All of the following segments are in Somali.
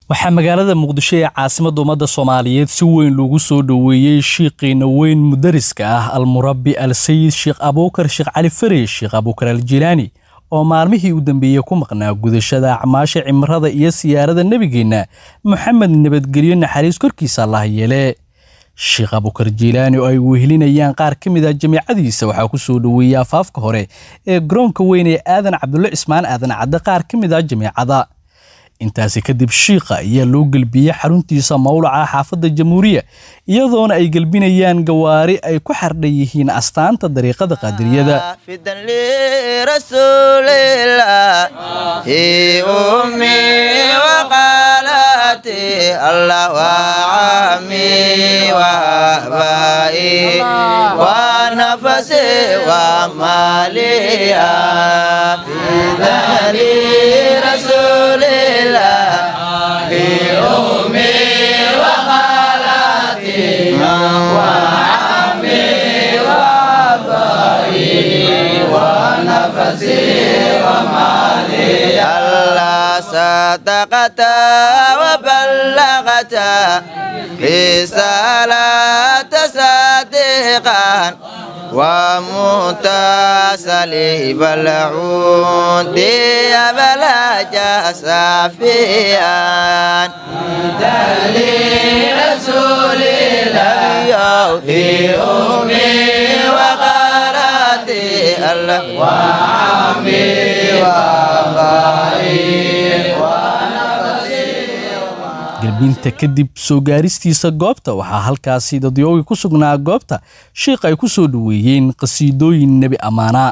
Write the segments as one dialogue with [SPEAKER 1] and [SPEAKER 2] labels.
[SPEAKER 1] waxaa magaalada muqdisho ee caasimadda ummadda soomaaliyeed si weyn loogu soo dhoweeyey shiiqiina weyn mudariska ah almurabbi al sayid sheekh abuukar sheekh cali fare sheekh abuukar al jilaani oo maalmihii u dambeeyey ku maqnaa gudashada acmaasha cimrada iyo siyaarada nebigeenna moxamed nabadgelyo naxariis korkiisa allah yeele sheekh abuukar jiilaani oo ay wehelinayaan qaar ka mid ah jamiicadiisa waxaa ku soo dhoweeyey afaafka hore ee garoonka weyn ee aadan cabdulle cismaan aadan cadde qaar ka mid ah jamiicada intaasi kadib shiikha ayaa loo gelbiyey xaruntiisa mawlaca xaafadda jamhuuriya iyadoona ay gelbinayaan gawaari ay ku xardhan yihiin astaanta dariiqada qaadiriyada
[SPEAKER 2] صدقت وبلغت رسالة صديقا ومتصلي بالعود بلج صافيا رسول الله في أمي وقراتي الله وعمي وأبائي
[SPEAKER 1] gelbinta kadib soo gaaristiisa goobta waxaa halkaasi dadyoogi ku sugnaa goobta shiikh ay ku soo dhoweeyeen qhasiidooyin nebi ammaana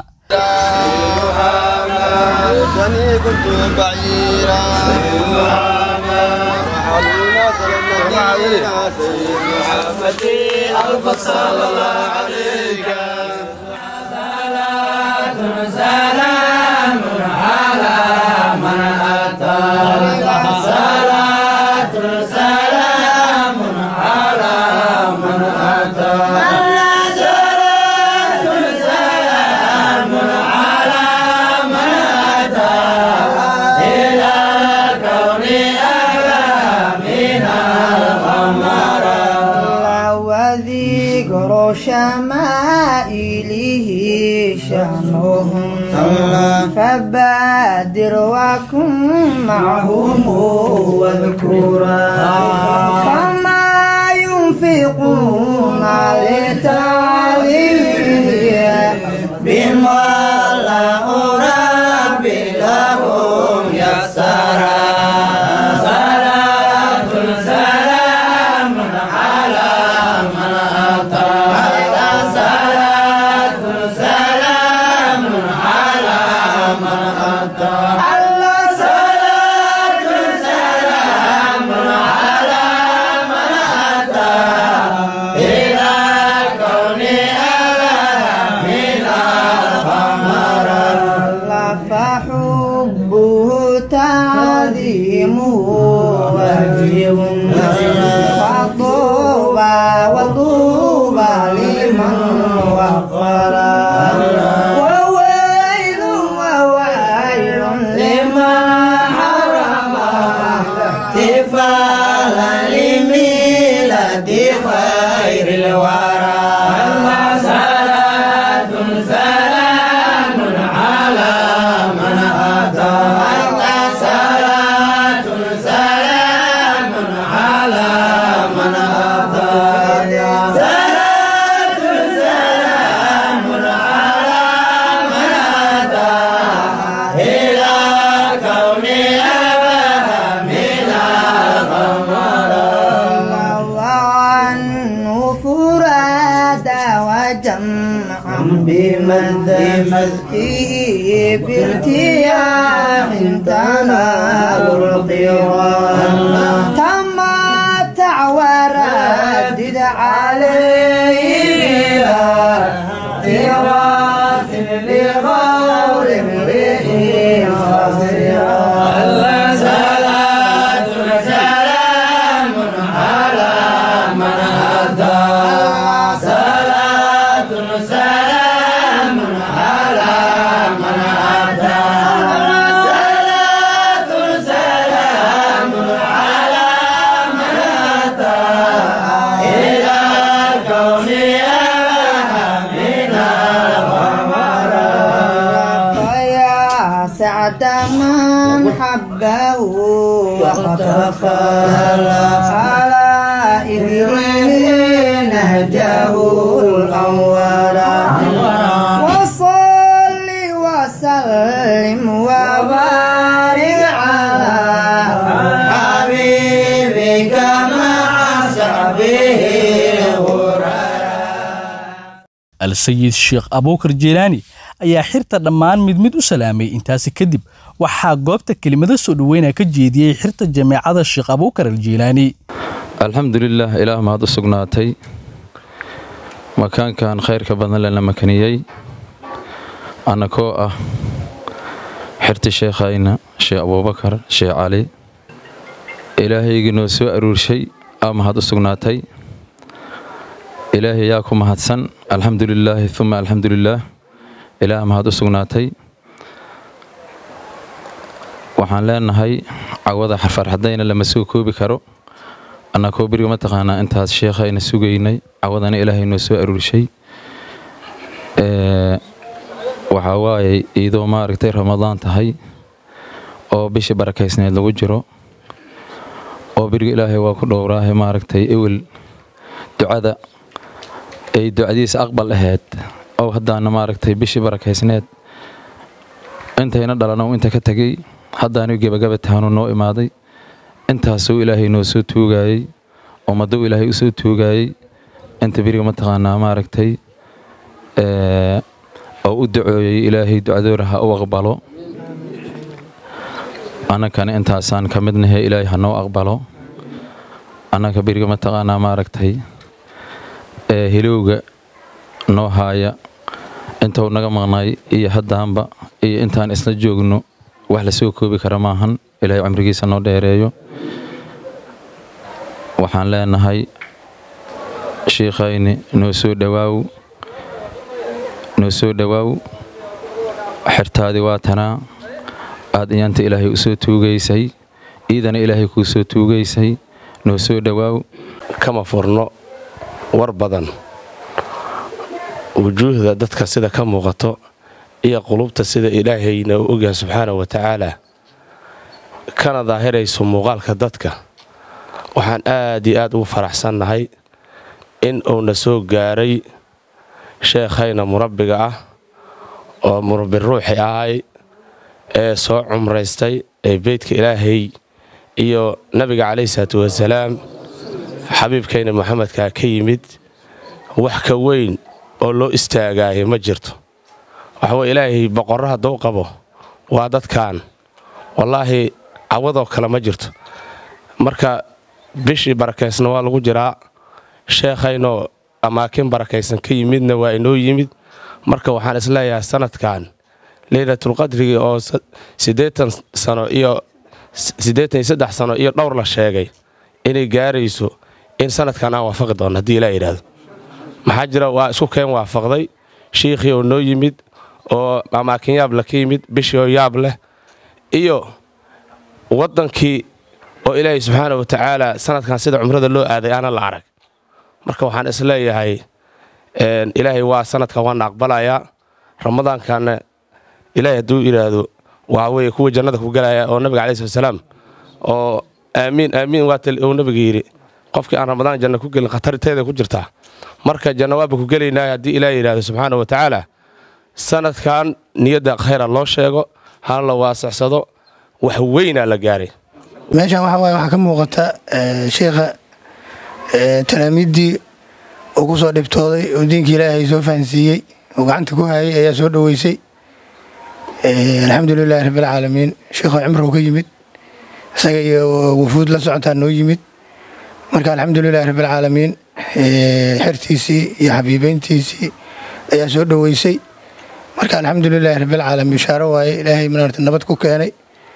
[SPEAKER 3] شمائله شأنهم فبادر وكن معهم واذكرا فما ينفقون لتعظيمه بما له رب لهم يسرا بمزكه بارتياح تنال القران تمتع وردد عليه تراث لغور امرئ خسران
[SPEAKER 2] صلاة سلام على من أتى صلاة سلام على من أتى صلاة سلام على
[SPEAKER 3] له واختفى على إبراهيم نهجه الأول وصل وسلم وبارك على حبيبك مع صحبه
[SPEAKER 1] al-sayid sheekh abuukar jilaani ayaa xirta dhammaan mid mid u salaamay intaasi kadib waxaa goobta kelimado soo dhoweynaa ka jeediyey xirta jameecada sheekh abuukar aljilaani
[SPEAKER 4] alxamdulilah ilaah mahad u sugnaatay makaankan khayrka badan lena makaniyey annakoo ah xirti sheekhayna sheekh abuubakar sheekh cali ilaahaygii noo soo aruurshay aa mahad u sugnaatay ilaahay yaa ku mahadsan alxamdulilaahi uma alxamdulilaah ilaah mahad u sugnaatay waxaan leenahay cawada farxadayna lama soo koobi karo annakoo beriga mataqaanaa intaas sheekhayna sugaynay cawadana ilaahay noo soo aruurshay waxaa waaye iidoo maaragtay ramadaan tahay oo bishii barakaysneed lagu jiro oo beriga ilaahay waa ku dhowraahe maaragtay ewel ducada ay ducadiisa aqbal ahayd oo haddaana maaragtay bishii barakaysneed intayna dhalano inta ka tegey haddaanu gebagaba tahanuu noo imaaday intaasuu ilaahay noo soo tuugaayey ummadou ilaahay u soo tuugaayey inta beriga mataqaanaa maaragtay oo u dacooyey ilaahay ducadoora ha u aqbalo annakana intaasaan ka midnahe ilaahay ha noo aqbalo annaka beriga mataqaanaa maaragtay hilowga noo haaya intou naga maqnay iyo haddaanba iyo intaan isla joogno wax la soo koobi kara maahan ilaahay cumrigiisa noo dheereeyo waxaan leenahay shiikhayni noo soo dhowaaw noo soo dhowaaw xirtaadii waa tanaa aad iyaanta ilaahay u soo tuugaysay iidana ilaahay kuu soo tuugaysay noo soo dhowaaw
[SPEAKER 5] kama furno war badan wujuuhda dadka sida ka muuqato iyo qulubta sida ilaahayna u ogyahay subxaana wa tacaala kana daahirayso muuqaalka dadka waxaan aad iyo aad ugu faraxsannahay in uuna soo gaaray sheekhayna murabbiga ah oo murabbi ruuxi ahay ee soo cumraystay ee beydka ilaahay iyo nabiga calayhi salaatu wasalaam xabiibkayna moxamedkaa ka yimid wax ka weyn oo loo istaagaayo ma jirto waxaweye ilaahay boqorro hadduu qabo waa dadkan wallaahi cawadoo kale ma jirto marka bishii barakaysna waa lagu jiraa sheekhaynoo amaakin barakaysan ka yimidna waa inoo yimid marka waxaan isleeyahay sanadkan leylatulqadrigii oo siddeetan sano iyo siddeetan iyo saddex sano iyo dhowr la sheegay inay gaarayso in sanadkan aan waafaqi doonno haddii ilaa yidhaahdo maxaa jira waa isku keen waafaqday shiikhii oo noo yimid oo amaakin yaab leh ka yimid bishii oo yaab leh iyo waddankii oo ilaahay subxaana wa tacaala sanadkan sida cumrada loo aaday aanan la arag marka waxaan isleeyahay ilaahay waa sanadkan waana aqbalayaa ramadaankanna ilaahay hadduu yidhaahdo waxaa weye kuwa jannada ku galaya oo nabiga calayi salatsalaam oo aamiin aamiin waa uu nabiga yidhi qofkii aan ramadaan janna ku gelin khatarteeda ku jirtaa marka janna waaba ku gelaynaa haddii ilaah yidhaahdo subxaana wa tacaala sanadkan niyadda khayra loo sheego hal la waasacsado wax weynaa la gaaray
[SPEAKER 6] meeshan waxa waaye waxaa ka muuqata sheikha talaamiiddii uu ku soo dhibtooday oo diinka ilaahay soo fahansiiyey oo gacanta ku hayay ayaa soo dhoweysay alxamdu lilaahi rabbialcaalamiin sheikho cimrow ka yimid isaga iyo wufuud la socotaa noo yimid marka alxamdu lilaahi rabbialcaalamiin xertiisii iyo xabiibeyntiisii ayaa soo dhoweysay marka alxamdu lilaahi rabbialcaalamiin shaaro waaye ilaahay maarata nabad ku keenay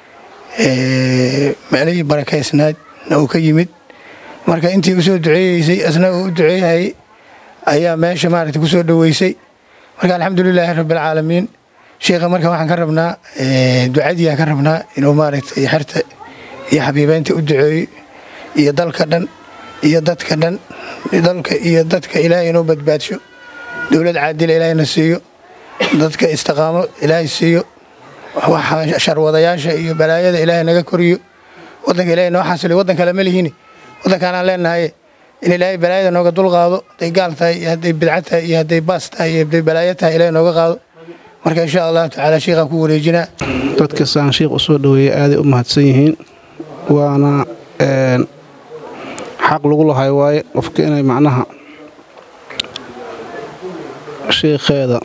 [SPEAKER 6] meelihii barakaysnaadna uu ka yimid marka intii u soo duceeyeysay asna uu u duceeyhayay ayaa meesha maaragta ku soo dhoweysay marka alxamdulilaahi rabbialcaalamiin sheikha marka waxaan ka rabnaa ducadiiaan ka rabnaa inuu maaragtay xerta iyo xabiibeynta u duceeyo iyo dalka dhan iyo dadka dhan dalka iyo dadka ilaahay inuu badbaadsho dowlad caadila ilaahayna siiyo dadka istiqaamo ilaahay siiyo waxa sharwadayaasha iyo balaayada ilaahay naga koriyo wadanka ilaahay noo xasiliyo waddan kale ma lihini waddankaanaan leenahay in ilaahay balaayada nooga dulqaado hadday gaal tahay iyo hadday bidca tahay iyo hadday baas tahay iyo hadday balaayo tahay ilaahay nooga qaado marka insha allahu tacaala sheikhaan ku wareejinaa
[SPEAKER 7] dadka saan sheikh u soo dhoweeyey aaday u mahadsan yihiin waana xaq lagu lahay waaye qofka inay macnaha sheikheeda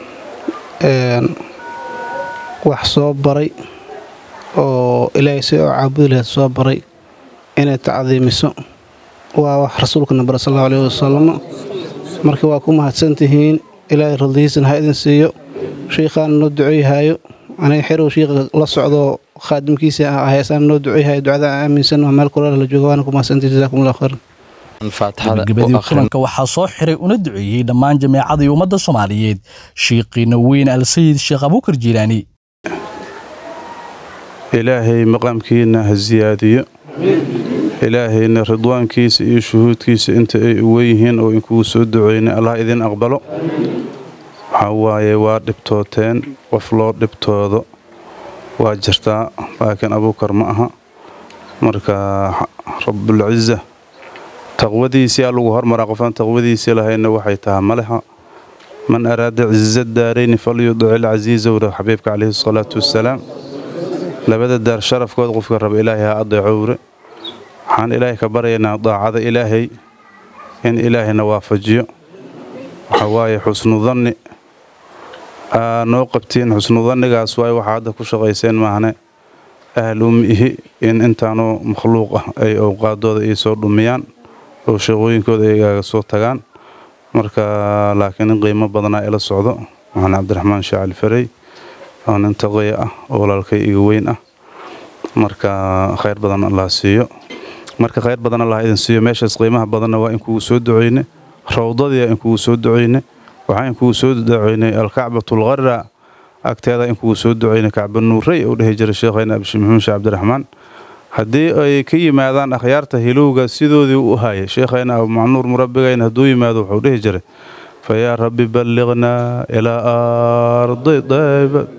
[SPEAKER 7] wax soo baray oo ilaahay si oo caabudi lahayd soo baray inay tacdiimiso waa wax rasuulkana bara sal allahu alayhi wasalam marka waa ku mahadsantihiin ilaahay radihiisana ha idin siiyo shiikhaana noo duceeyahaayo aniga xerow shiikha la socdo khaadimkiisa haysaan noo duceeyahayo ducada aaminsan waa meel kulala la jooga waana ku mahadsantihin jazakum allah khayran
[SPEAKER 1] gabagabadii kulanka waxaa soo xiray una duceeyey dhammaan jameecadii ummadda soomaaliyeed shiiqiina weyn alsayid sheekh abuukar jiilaani
[SPEAKER 8] ilaahay maqaamkiina ha siyaadiyo ilaahayna ridwaankiisa iyo shuhuudkiisa inta ay uwan yihiin oo inkugu soo duceynay allah idin aqbalo waxaa waaye waa dhibtooteen qof loo dhibtoodo waa jirtaa laakiin abuukar ma aha marka rabbulciza taqwadiisii aa lagu hormaraa qofaan taqwadiisii lahayna waxay tahay maleha man araada ciza daarayni falyudic ilcasiiza wra xabiibka calayhi salaatu wassalaam labada daar sharafkooda qofka raba ilaahay ha adeecowre waxaan ilaahay ka baryaynaa daacada ilaahay in ilaahayna waafajiyo waxaa waaye xusnu danni aa noo qabtiin xusnu dannigaas waay waxaa hadda ku shaqayseen maahne ahal uma ihi in intaanoo makhluuq ah ay owqaadooda ii soo dhumiyaan oo shaqooyinkooda ayagaaga soo tagaan marka laakiin in qiimo badanaa ila socdo waxaan cabdiraxmaan shaacali farey oo nin taqaya ah oo walaalkay iga weyn ah marka khayr badan allah siiyo marka khayr badan allah idin siiyo meeshaas qiimaha badanna waa in kugu soo duceyne rawdadii in kugu soo duceyne waxaa in kugu soo duceynay alkacbatulqara agteeda in kugu soo duceynay kacba nuurey uu dhehi jiray sheekhayna abshi maxamuud sheekh cabdiraxmaan haddii ay ka yimaadaan akhyaarta hilowga sidoodii u hayay sheekhayna abu macnuur murabbigayna hadduu yimaado wuxuu dhihi jiray fayaa rabbi balliqnaa ilaa ardi daybat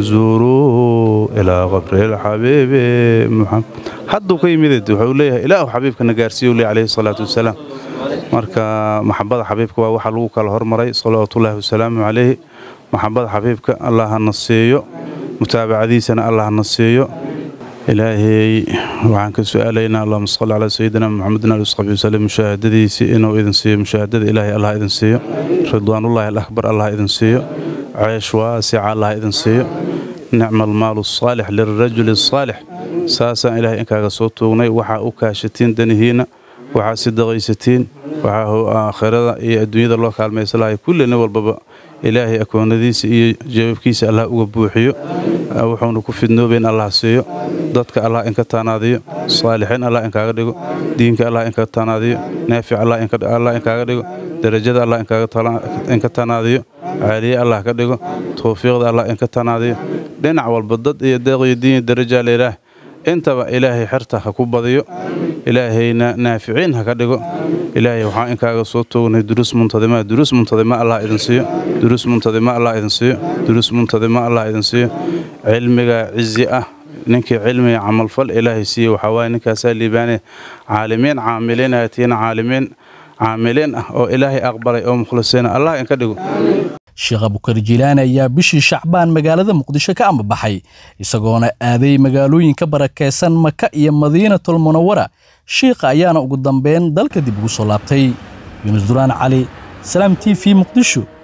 [SPEAKER 8] nazuuruu ilaa qabri lxabiibi muxamed hadduu ka yimid wuxuu leeyahay ilaahu xabiibkana gaarsiiyu le calayhi salaatu wasalaam marka maxabada xabiibka waa waxa lagu kala hormaray salawaatullaahi wasalaamu calayhi maxabada xabiibka allah hana siiyo mutaabacadiisana allah hana siiyo ilaahay waxaan ka su-aalaynaa allahuma salli calaa sayidina maxamedin ali saxbi wasalem mushaahadadiisii inuu idin siiyo mushaahadada ilaahay allah idin siiyo ridwaanullaahi alakbar allah idin siiyo ceesh waasica allah idin siiyo nicma almaalu asaalix lirajuli asaalix saasaan ilaahay inkaaga soo tuugnay waxaa u kaashatiin danihiinna waxaa sidaqaysatiin waxaa aakhirada iyo adduunyada loo kaalmaysa lahay kulli nin walbaba ilaahay akoonadiisa iyo jawaabkiisa allah uga buuxiyo wuxuuna ku fidnoobayn allah siiyo dadka allah inka taanaadiyo saalixiin allah inkaaga dhigo diinka allah inka taanaadiyo naafic allah inkaaga dhigo darajada allah inka taanaadiyo caaliye allah ka dhigo tawfiiqda allah inka taanaadiyo dhinac walba dad iyo deeq iyo diin iyo darajaa layidhaah intaba ilaahay xerta ha ku badiyo ilaahayna naaficiin ha ka dhigo ilaahay waxaan inkaaga soo toognay duruus muntadima duruus muntadima allah idin siiyo duruus muntadima allah idin siiyo duruus muntadima allah idin siiyo cilmiga cizi ah ninkii cilmiga camalfal ilaahay siiye waxaa waaye ninkaasaa liibaane caalimiin caamiliin aatiina caalimiin caamiliin ah oo ilaahay aqbalay oo mukhlisiina allah inka dhigo
[SPEAKER 1] sheekh abukar jiilaani ayaa bishii shacbaan magaalada muqdisho ka ambabaxay isagoona aaday magaalooyinka barakaysan maka iyo madiinatul munawara shiikha ayaana ugu dambeyn dalka dib ugu soo laabtay yuunus duraan cali salaam t v muqdisho